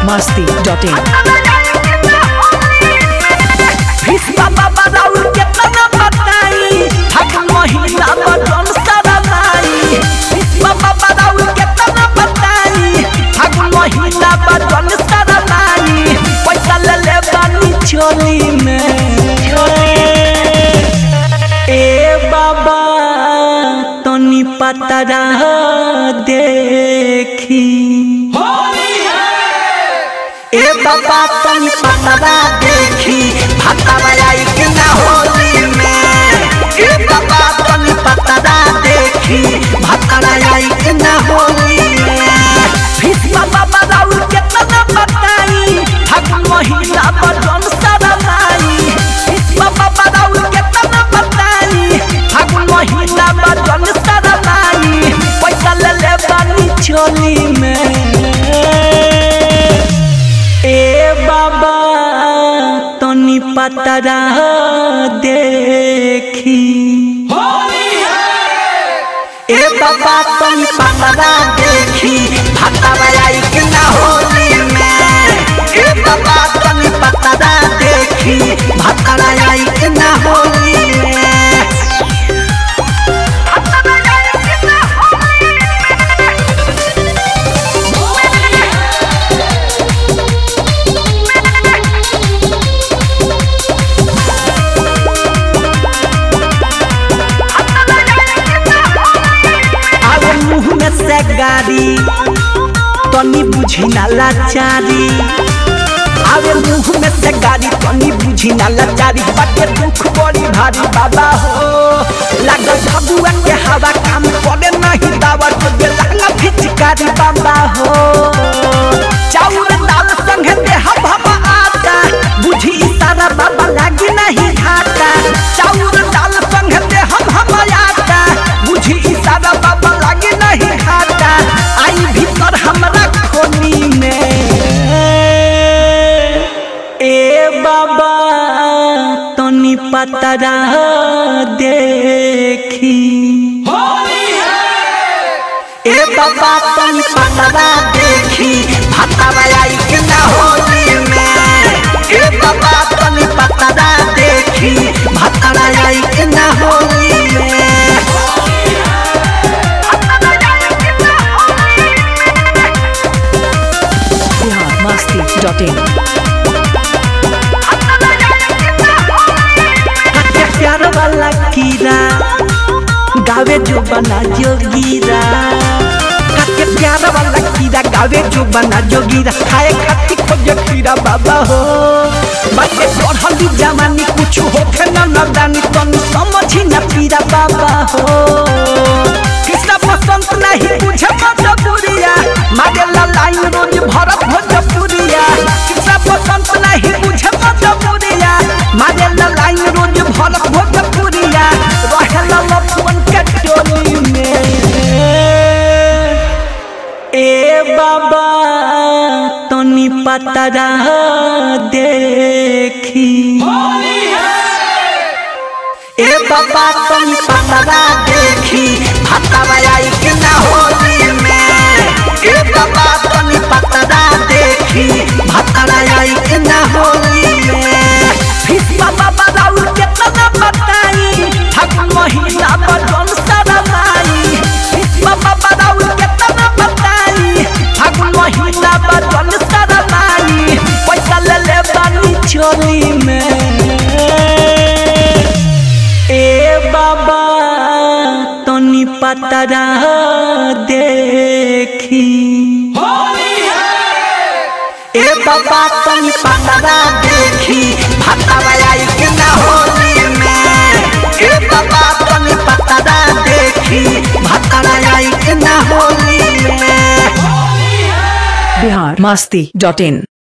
masti.in. Bhishma बाबा राउर केतना बताई फागुन महिना बटन सरनाई भीष्म बाबा राउर केतना बताई फागुन महिना बटन सरनाई पैसा ले ले बानी चोली में ए बाबा तनी पतरा देखी ए बाबा तनी पतरा देखी भातावा आई कि ना होली में ए बाबा तनी पतरा देखी भातावा आई कि ना होली में भीष्म बाबा राउर केतना बताई फागुन महिना बटन सरनाई भीष्म बाबा राउर केतना बताई फागुन महिना बटन सरनाई पैसा ले ले बानी चोली में ए बाबा तनी पतरा देखी ए बाबा तनी पतरा देखी भातावा आई कि ना होली में ए बाबा तनी पतरा देखी भातावा आई कि ना होली में आवे मुंह में से गाड़ी तनी बुझी ना लाचारी आवे मुंह में से गाड़ी तनी बुझी ना लाचारी बाटे दुख बड़ी भारी बाबा हो लागल भगुआ के हवा काम करे नहीं दावा तो दे लहंगा फिचकारी बाबा हो चाउर दाल संगे दे हम हम आता बुझी इशारा बाबा लागी नहीं घाटा चाउर दाल संगे दे हम हम आता बुझी इशारा बाबा लागी नहीं घाटा आई भीतर हमरा खोनी में ए बाबा तनी पतरा देखी ए बाबा तनी पतरा देखी भातावा आई कि ना होली में ए बाबा तनी पतरा देखी भातावा आई कि ना होली में Bihar masti.in. के प्यार वाला कीड़ा गावे जो बना जोगीरा के प्यार वाला कीड़ा गावे जो बना जोगीरा खाए खाती खोजे खीरा बाबा हो बाटे पढ़ली जमानी कुछ होखे न नदानी तनी समझी न पीरा बाबा हो कृष्ण बसंत नहीं बुझे मजबूरिया मारे ला लाइन रोज भरत भोजपुरिया कृष्ण बसंत नहीं बुझे मजबूरिया मारे ला लाइन रोज भरत भोजपुरिया रहेला लफुअन के टोली में ए बाबा तनी पतरा देखी ए बाबा तनी पतरा देखी भातावा आई कि ना होली में ए बाबा तनी पतरा देखी भातावा आई कि ना होली में भीष्म बाबा राउर केतना बताई फागुन महिना बटन सरनाई भीष्म बाबा राउर केतना बताई फागुन महिना बटन सरनाई पैसा ले ले बानी चोली में ए बाबा तनी पतरा देखी ए बाबा तनी पतरा देखी भातावा आई कि ना होली में ए बाबा तनी पतरा देखी भातावा आई कि ना होली में Bihar masti.in.